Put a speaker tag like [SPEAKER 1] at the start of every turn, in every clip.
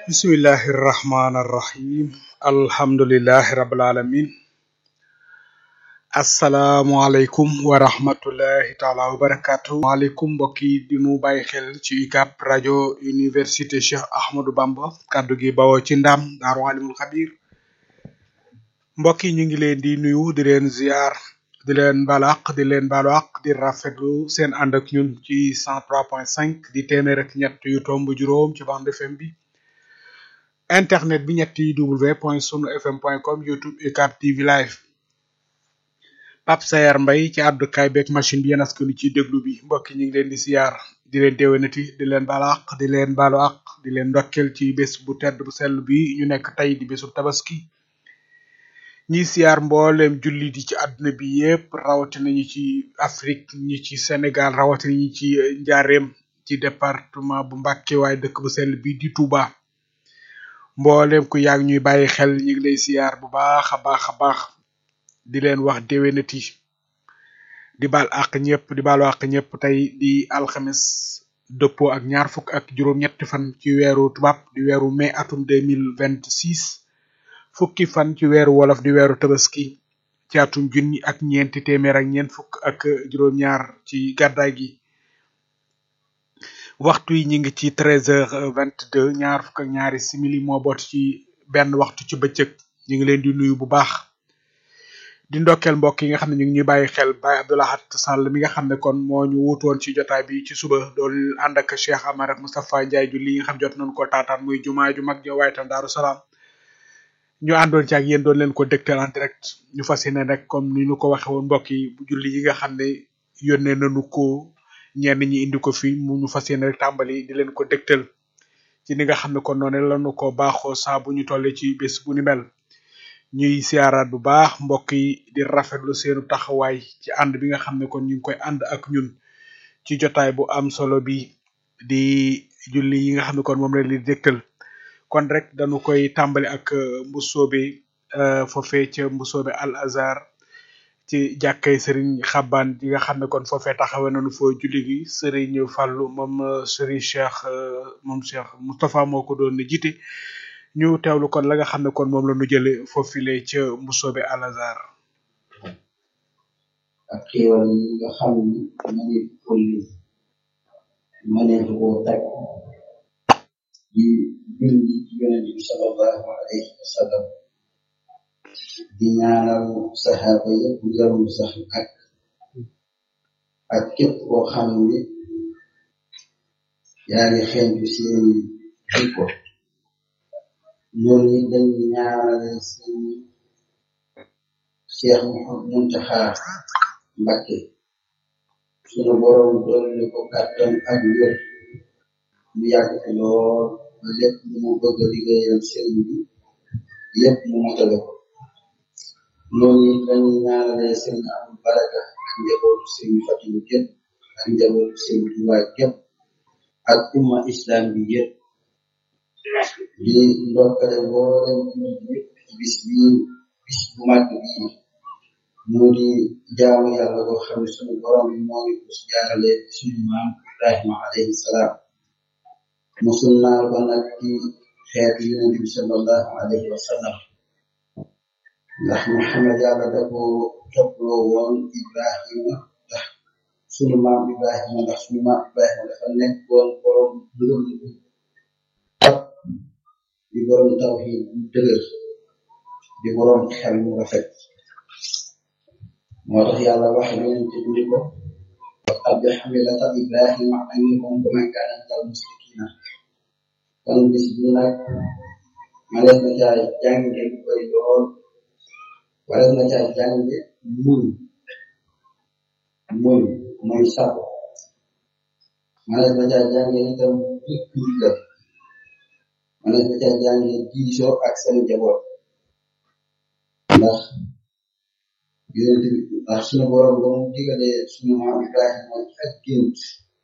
[SPEAKER 1] bismillahi irrahmani irrahim alhamdulilahi rabil alamin asalaamualeykum wa rahmatullahi taala wa barakatu waaleykum mbokk yi di nu bàyyi xel ci UCAB rajo université Cheikh Ahmadou Bamba kaddu gi bawoo ci ndam daaru alimul xabir mbokk yi ñu ngi leen di nuyu di leen ziar di leen balaq di leen balaq di rafetlu seen ànd ak ñun ci 103.5 di téeméer ak ñett yu tomb juróom ci bande FM bi internet bi ñetti w point sunu fm point com youtube UCAB TV live Pape Sayar Mbay ci àddukaay beeg machine bi yéen askanu ci déglu bi mbokk yi ñu ngi leen di siyaar di leen déwénati di leen balaq di leen balu ak di leen ndokkel ci bés bu tedd bu sell bi ñu nekk tey di bésu tabaski ñi siyaar mboolem jullit yi ci àdduna bi yépp rawatina ñi ci Afrique ñi ci Sénégal rawatina ñi ci njaareem ci département bu Mbàkke waaye dëkk bu sell bi di Touba mboolem ku yaag ñuy bàyyi xel ñu ngi lay siyaar bu baax a baax a baax di leen wax déwénati di baal àq ñëpp di baalu àq ñëpp tey di alxames dëppoo ak ñaar fukk ak juróom-ñetti fan ci weeru tubaab di weeru mai atum deux mille vingt six fukki fan ci weeru wolof di weeru tabaski ci atum junni ak ñeenti téeméer ak ñeent fukk ak juróom-ñaar ci gàddaay gi waxtu yi ñu ngi ci treize heures vingt deux ñaar fukk ak ñaari simili moo boot ci benn waxtu ci bëccëg ñu ngi leen di nuyu bu baax di ndokkeel mbokk yi nga xam ne ñu ngi ñuy bàyyi xel Baye Abdoulahat Sall mi nga xam ne kon moo ñu wuutoon ci jotaay bi ci suba doon ànd ak Cheikh Amar ak Moustapha Ndiaye julli yi nga xam jot nañu ko taataan muy jumaa ju mag ja waaye tam Daaru Salaam ñu àndoon ci ak yéen doon leen ko dégtal en direct ñu fas yéene rek comme ni ñu ko waxe woon mbokk yi bu julli yi nga xam ne yónnee nañu ko ñenn ñi indi ko fi mu ñu fas yéene rek tàmbali di leen ko dégtal ci ni nga xam ne kon noonu lañu ko baaxoo saa bu ñu tollee ci bés bu ni mel ñuy siyaaraat bu baax mbokk yi di rafetlu seenu taxawaay ci ànd bi nga xam ne kon ñu ngi koy ànd ak ñun ci jotaay bu am solo bi di julli yi nga xam ne kon moom la di dégtal kon rek dañu koy tàmbali ak mbusoobe foofee ca mbusoobe al azar ci jàkkay sëriñ xabbaan yi nga xam ne kon foofee taxawee nañu foo julli gi sëriñ fàllu moom sëriñ cheikh moom cheikh moustapha moo ko doon jiite ñu teewlu kon la nga xam ne kon moom la ñu jële foofile ca mbusoobe al azar
[SPEAKER 2] ak xéewal yi nga xam ni mëneef ko lim mëneef koo teg di julli ci yonent bi sallallahu alayhi wa sallam di ñaanal saxaaba yëpp jarul sax ak ak képp koo xam ni yaa ngi xeeñtu seeni jikko ñooñu dañuy ñaanale seen Cheikh Muntaxa Mbakke sunu borom dolli ko kàttan ak wér mu yàgg fi lool ba lépp lu mu bëgg a liggéeyal sëriñ bi lépp mu motale ko noonu dañuy ñaanale sëriñ Abdou Baraka ak njabootu sëriñ Fatilu gépp ak njabootu sëriñ Tuubaa gépp ak umma islam bi yëpp di ndokkale mboolem jullit yëpp ci bis bii bis bu màgg bii mu di jaamu yàlla boo xam ne sunu borom bi moo ngi ko si jaarale sunu maam Ibrahima alayhi salaam mu sunnaal ko nag ci xeetu yonent bi sallallahu alayhi wa sallam ndax Muhammad yàlla da ko topploo woon Ibrahima ndax sunu maam Ibrahima ndax sunu maam Ibrahima dafa nekk woon borom dëgër di borom tawxiid bu dëgër di borom xel mu rafet moo tax yàlla wax yonent bi ni ko qad xamilata Ibrahima annikum wa ma kaana minal musrikiina kon bis bi nag malees na caa jànge lu koy lool malees na caa jànge muñ muñ mooy sabo malees na caa jànge itam dëkk ndigal malees na caa jànge diisoo ak seen njaboot ndax yonent bi ndax sunu borom ba mu digalee sunu maam Ibrahima ci ak gént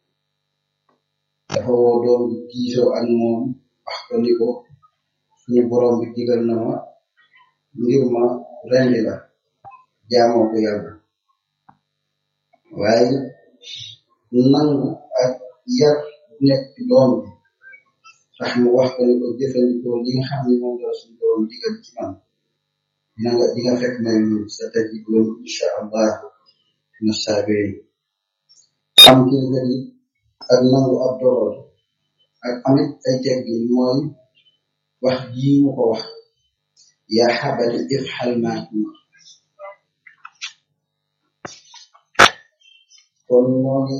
[SPEAKER 2] dafa woo doom bi diisoo ak moom wax ko ni ko suñu borom bi digal na ma ngir ma rendi la jaamoo ko yàlla waaye nangu ak yar nekk ci doom bi tax mu wax ko ni ko jëfandikoo li nga xam ne moom la suñu borom digal ci man dina nga di nga fekk may ñu sa tajidun insha allah na saabiri am kilifa yi ak nangu ab dogal ak amit ay teggin mooy wax jii mu ko wax yaa xabati ifxal maa tumar kon moo ngi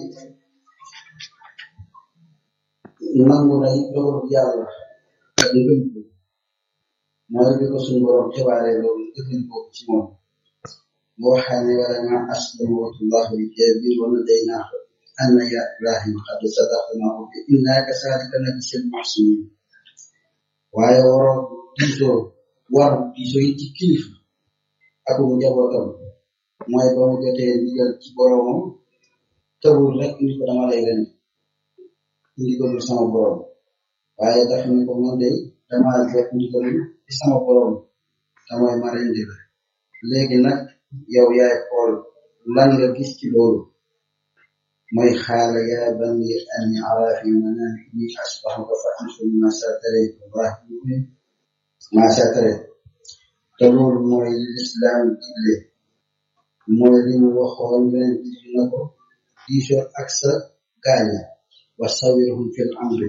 [SPEAKER 2] nangu nay dogalu yàlla ak ngëm ko mooy bi ko suñu borom xibaaree loolu jëfandikoo ko ci moom mu waxaane wala ma aslamu watullahu li jabir wa nadaynaahu anna ya ibrahima qad sadaqnaahu bi inna kasaalika najzil muhsinin waaye waroo diisoo war diisoo yi ci kilifa ak mu njabootam mooy ba mu jotee ndigal ci boromam tëbul rek ni ko dama lay ren ndigalul sama borom waaye dafa ni ko man de dama jot ndigalul ci sama borom te mooy ma rendi la léegi nag yow yaay xool lan nga gis ci loolu mooy xaala yaa bani anni ara fi manami inni asbahuka fa ansur ma satare ibrahim ma satare te loolu mooy li lislaam digle mooy li mu waxoon yeneen digle na ko diisoo ak sa gaaña wa sawirhum fil amri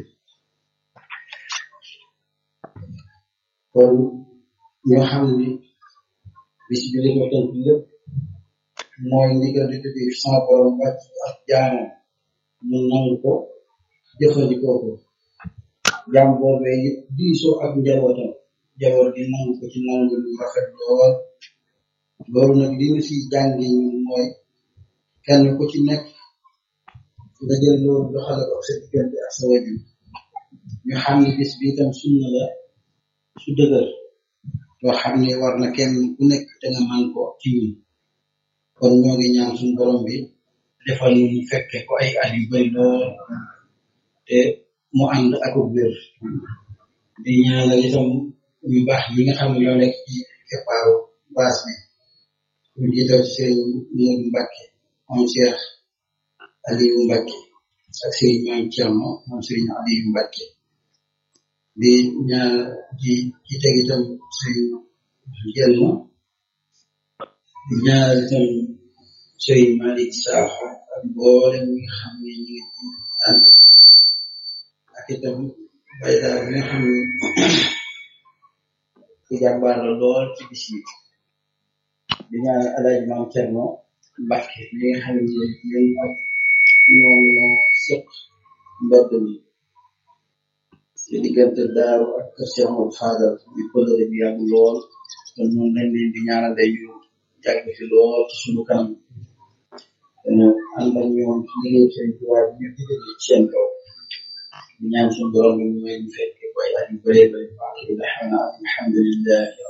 [SPEAKER 2] kon ñoo xam ni bis bi li ko tënk lépp mooy ndigal di tuddee sama borom wàcc ak jaamam mu nangu ko jëfandikoo ko jaam boobee it diisoo ak njabootam njaboot gi nangu ko ci nangu lu rafet lool loolu nag li ñu si jànge ñun mooy kenn ku ci nekk nga jël loolu doxale ko sa diggante ak sa wajur ñu xam ni bis bi itam sunna la su dëgër loo xam ne war na kenn ku nekk te nga man ko ci ñun kon ñoo ngi ñaan suñu borom bi defal ñu ñu fekke ko ay at yu bari lool te mu ànd ak wér di ñaanal itam ñu baax ñi nga xam ne ñoo nekk ci keppaaru baas bi ñu jiital ci sëriñ Moodu Mbàkke moom Cheikh Aliou Mbàkke ak sëriñ Maam Cerno moom sëriñ Aliou Mbàkke di ñaan ci ci teg itam sëriñ Jenn di ñaanal itam sëriñ Malick Sakho ak mboolem ñi nga xam ne ñu ngi ci tànn ak itam baydaar bi nga xam ne ku jàmbaar la lool ci bis yi di ñaanal alaaj maam Cerno Mbàkke li nga xam ne ñun ak ñoom ñoo sëq mbedd mi ci diggante daaru ak kër Cheikh Ahmadou Fadal ñu kolëre bi yàgg lool te noonu lañ leen di ñaanal day ñu yàgg fi lool ci suñu kanam ñu ànd ak ñoom ci liggéey seen tubaab ñu digal ci seen kaw di ñaan suñu borom bi mu may ñu fekke ko ay at yu bëree bëri baax yi la xam naa alhamdulillahi